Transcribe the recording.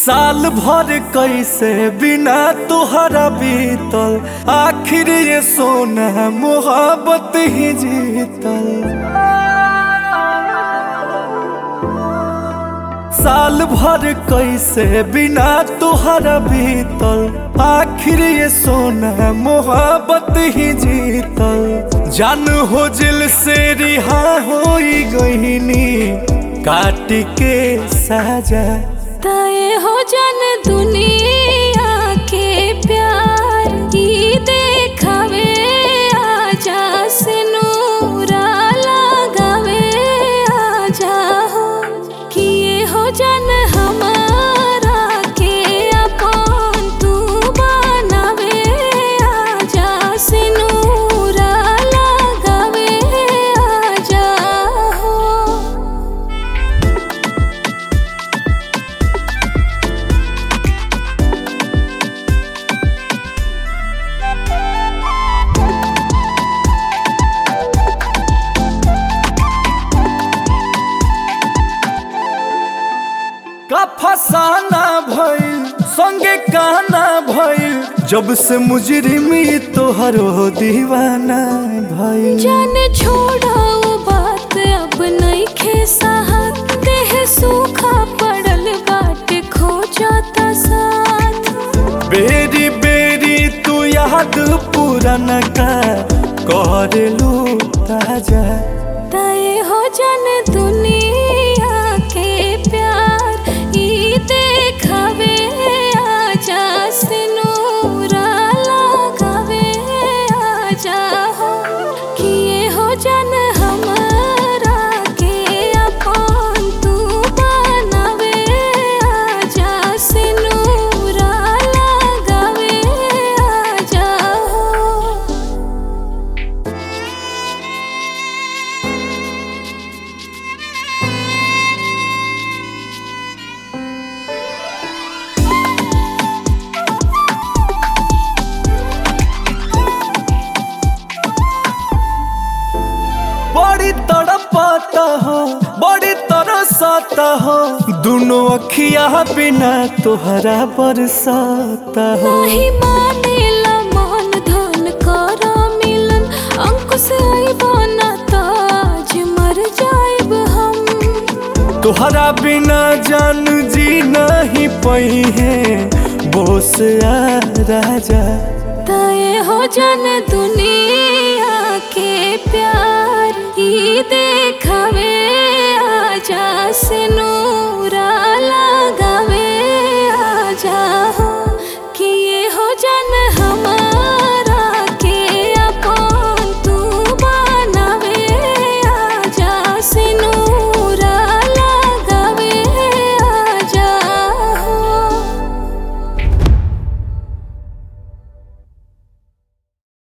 साल भर कैसे बिना तुहरा बीतल आखिर ये सोना मोहब्बत ही जीतल साल भर कैसे बिना तुहरा बीतल आखिर ये सोना मोहब्बत ही जीतल जान हो जिल से रिहा हो गईनी काट के साजा तय हो जन दुनिया के प्यार की देखावे आजा से नूरा लगावे आजा हो किए हो जन हमारा के अपन तू बनावे आजा से नूरा लगावे आजा हो का फसाना भइल संगे काना भइल जब से मुजरिमी तोहरो दीवाना भइल जान छोड़ो बात अब नहीं खे साहत देह सूखा पड़ल बाट खो जाता साथ बेरी बेरी तू याद पुराना का कर लू ताजा तय हो जन दुनिया के प्यार ई देखावे आजा से नूरा लगावे आजा हो किए हो जन हमारा के अपन तू बनावे आजा से नूरा लगावे आजा हो बड़ी तड़पाता हो बड़ी तरसाता हो दोनों अखिया बिना तोहरा बरसाता हो नाही मानेला मन धन कर मिलन अंकुश आइबो ना ताज मर जाइब हम तोहरा बिना जान जी नहीं पई है बोस आ राजा तय हो जन दुनिया के प्यार ई देखावे आजा से नूरा लगावे आजा हो